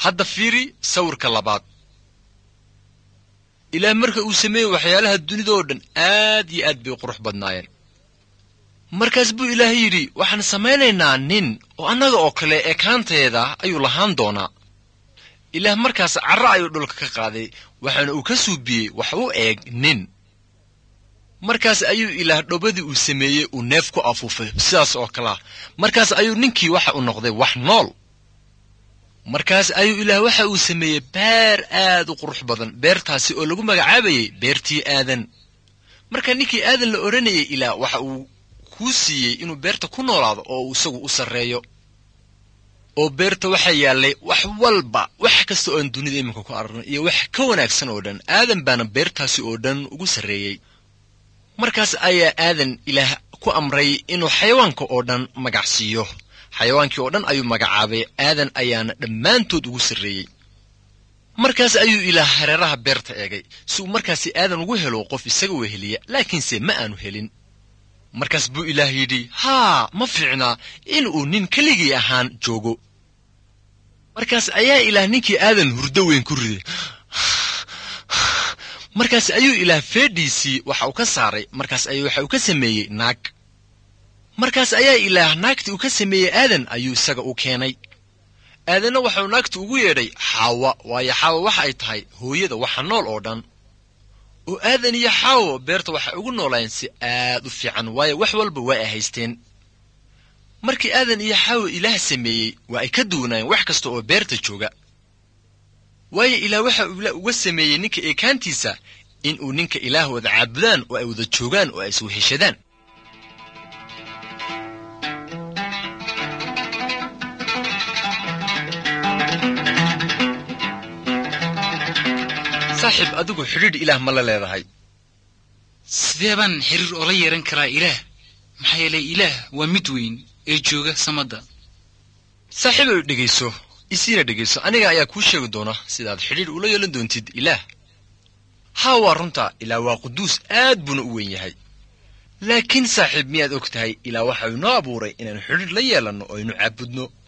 hadda fiiri sawirka labaad ilaah marka uu sameeyey waxyaalaha dunida oo dhan aad iyo aad bay u qurux badnaayeen markaas buu ilaah yidhi waxaan samaynaynaa nin oo annaga oo kale ekaanteeda ayuu lahaan doonaa ilaah markaas carro ayuu dhulka ka qaaday waxaana uu ka suubiyey wax u eeg nin markaas ayuu ilaah dhobadii uu sameeyey uu neef ku afuufay sidaas oo kalea markaas ayuu ninkii waxa uu noqday wax nool markaas ayuu ilaah waxa uu sameeyey beer aad u qurux badan beertaasi oo lagu magacaabayey beertii aadan marka ninkii aadan la odhanayay ilaah waxa uu kuu siiyey inuu beerta ku noolaado oo uu isagu u sarreeyo oo beerta waxaa yaallay wax walba wax kasta oo aan dunida iminka ku aragnay iyo wax ka wanaagsan oo dhan aadan baana beertaasi oo dhan ugu sarreeyey markaas ayaa aadan ilaah ku amray inuu xayawaanka oo dhan magac siiyo xayawaankii oo dhan ayuu magacaabay aadan ayaana dhammaantood ugu sarreeyey markaas ayuu ilaah hareeraha beerta eegay si uu markaasi aadan ugu helo qof isaga weheliya laakiinse ma aanu helin markaas buu ilaah yidhi haa ma fiicnaa in uu nin keligii ahaan joogo markaas ayaa ilaah ninkii aadan hurdo weyn ku riday markaas ayuu ilaah feedhiisii waxa uu ka saaray markaas ayuu waxa uu ka sameeyey naag markaas ayaa ilaah naagtii uu ka sameeyey aadan ayuu isaga u keenay aadanna waxauu naagti ugu yeedhay xaawa waayo xaawa waxa ay tahay hooyada waxa nool oo dhan oo aadan iyo xaawo beerta waxay ugu noolaayeen si aad u fiican waayo wax walba waa ay haysteen markii aadan iyo xaawo ilaah sameeyey waa ay ka duwanaayeen wax kasta oo beerta jooga waayo ilaah waxa uu uga sameeyey ninka eekaantiisa in uu ninka ilaah wada caabudaan oo ay wada joogaan oo ay isweheshadaan saaxiib adigu xidhiidh ilaah ma la leedahay sidee baan xiriir oola yeehan karaa ilaah maxaa yeelay ilaah waa mid weyn ee jooga samadda saaxiibow dhegayso isiina dhegayso aniga ayaa kuu sheegi doona sidaad xidhiidh ula yeelan doontid ilaah haa waa runta ilaah waa quduus aad buuna u weyn yahay laakiin saaxiib miyaad og tahay ilaah waxa uu inoo abuuray inaanu xidhiidh la yeelanno oo aynu caabudno